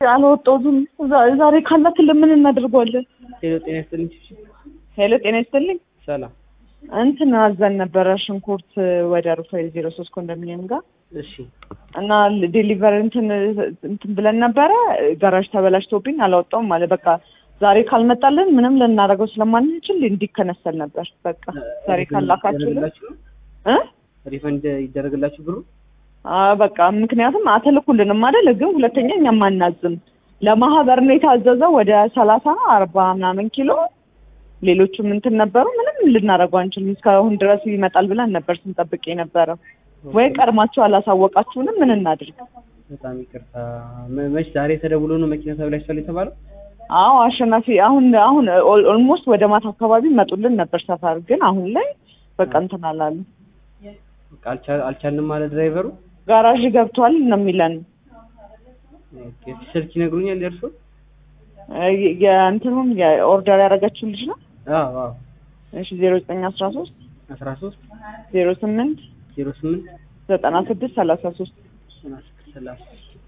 አልወጣሁትም። ዛሬ ካላክልን ምን እናደርገዋለን? ሄሎ ጤና ይስጥልኝ። ሄሎ ጤና ይስጥልኝ። ሰላም። እንትን አዘን ነበረ ሽንኩርት ወደ ሩፋኤል ዜሮ ሶስት ኮንዶሚኒየም ጋር እሺ እና ዴሊቨር እንትን እንትን ብለን ነበረ። ጋራዥ ተበላሽቶብኝ አላወጣውም ማለት በቃ ዛሬ ካልመጣልን ምንም ልናደርገው ስለማንችል እንዲከነሰል ነበር። በቃ ዛሬ ካላካችሁልን እ ሪፈንድ ይደረግላችሁ ብሩ? አዎ በቃ ምክንያቱም አተልኩልንም አይደል ግን ሁለተኛ እኛም አናዝም። ለማህበር ነው የታዘዘው ወደ ሰላሳ አርባ ምናምን ኪሎ ሌሎቹም እንትን ነበሩ። ምንም ልናደርገው አንችልም። እስካሁን ድረስ ይመጣል ብለን ነበር ስንጠብቅ የነበረው። ወይ ቀድማችሁ አላሳወቃችሁንም ምን እናድርግ? በጣም ይቅርታ። መ- መች ዛሬ ተደውሎ ነው መኪና ተብላሽቷል የተባለው? አዎ አሸናፊ አሁን አሁን ኦልሞስት ወደ ማታ አካባቢ መጡልን ነበር ሰፈር ግን አሁን ላይ በቃ እንትን አላሉ። በቃ አልቻ- አልቻልንም ማለት ድራይቨሩ። ጋራዥ ገብቷል ነው የሚለን። ኦኬ፣ ስልክ ይነግሩኛል የእርሶ? የ- የእንትኑም የኦርደር ያደረገችው ልጅ ነው። አዎ አዎ። እሺ ዜሮ ዘጠኝ አስራ ሶስት አስራ ሶስት ዜሮ ስምንት ዜሮ ስምንት ዘጠና ስድስት ሰላሳ ሶስት ሰላሳ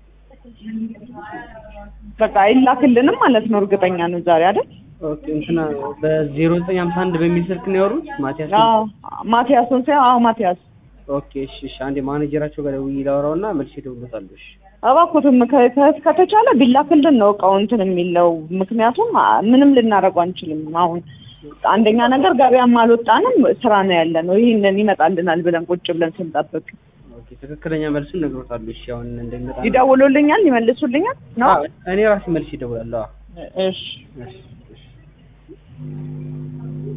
በቃ አይላክልንም ማለት ነው። እርግጠኛ ነው ዛሬ አይደል? ኦኬ እንትና በዜሮ ዘጠኝ ሀምሳ አንድ በሚል ስልክ ነው ያወሩት ማቲያስ? አዎ ማቲያስን ሳይሆን አዎ ማቲያስ ኦኬ እሺ እሺ። አንዴ ማኔጀራቸው ጋር ደውዬ ላወራውና መልሼ እደውልለታለሁ። እሺ እባክዎትም ከ- ከ- ከተቻለ ቢላክልን ነው እቃው እንትን የሚለው ምክንያቱም አ- ምንም ልናደርገው አንችልም። አሁን አንደኛ ነገር ገበያም አልወጣንም ስራ ነው ያለ ነው። ይህንን ይመጣልናል ብለን ቁጭ ብለን ስንጠብቅ ኦኬ ትክክለኛ መልሱን ነግሮታለሁ። እሺ አሁን እንደሚመጣ ይደውሉልኛል፣ ይመልሱልኛል ነው። አዎ፣ እኔ ራሴ መልሼ እደውላለሁ። አዎ። እሺ እሺ እሺ